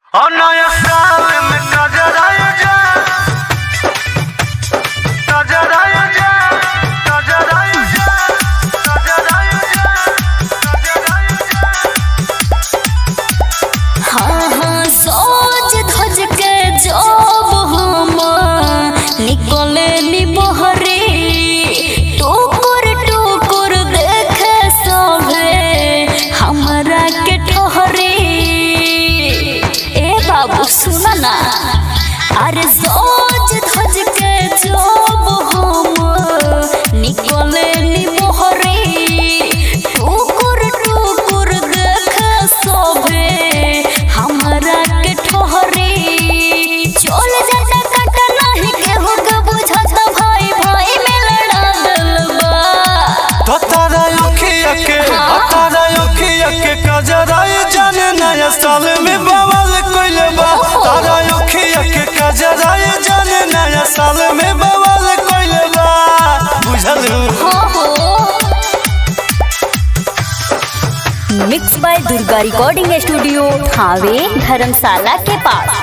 और नया साल में नजर आया जा नजर आया जा नजर आया जा नजर आया जा नजर आया जा हाँ हाँ सोच धज के जब हम निकले नी बहरे टुकुर टुकुर देखे सभे हमरा के ठहरे ए बाबू सुन ना अरे सोच धज के जब हम निकले नी बहरे टुकुर टुकुर देखे सभे हमरा के ठहरे चल जाता काटा नहीं केहू के बुझत भाई भाई में लड़ा दिल बा तो तारा अखिया के हाँ। तारा अखिया के कजराए जाने नया साल में बवाल कइले बा ओहो। तारा अखिया के कजराए जाने नया साल में बवाल कइले बा बुझल हो हो mix by Durga recording studio Thawe धर्मशाला के पास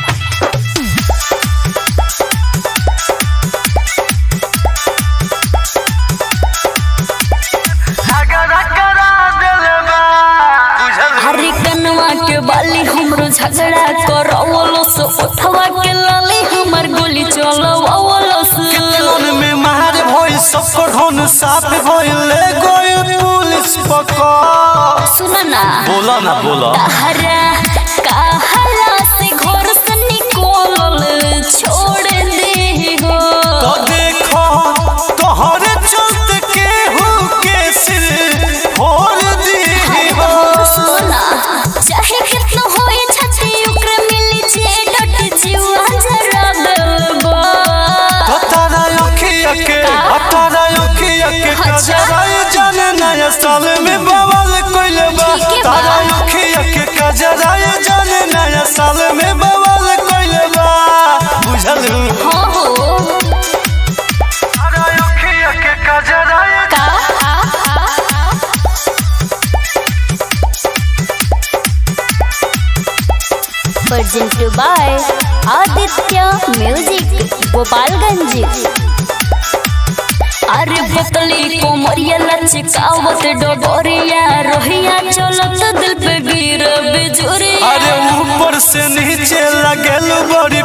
झगड़ा करा देले बा बुझल हरे कनवा के बाली हमरो झगड़ा करवलो से उठवा के लाली हमर गोली चलवलो से किलन में मार भइल सबको ढोन साफ भइल ले गइल पुलिस पकड़ सुन ना बोला ना बोला हरा कहला से घर से निकलल छोड़ दे हो तो देखो तोहरे चलते केहू के सिर फोड़ दी हो सुना चाहे कितना होए छती ओकरे मिली जे डट जीवा जरा दलबा तो तारा अखिया के आ तारा अखिया के अच्छा। कजराए जाने नया साल में बवाल कइले बा ठीक है बा। तारा अखिया के कजराए जाने नया साल में बवाल कइले बा बुझल हो हो तारा अखिया के कजराए का आ आ present by Aditya music Gopalganj अरे बतली कोमरिया लचकावत डोरिया रोहिया चलत दिल पे गिर बिजुरिया अरे ऊपर से नीचे लगल बड़ी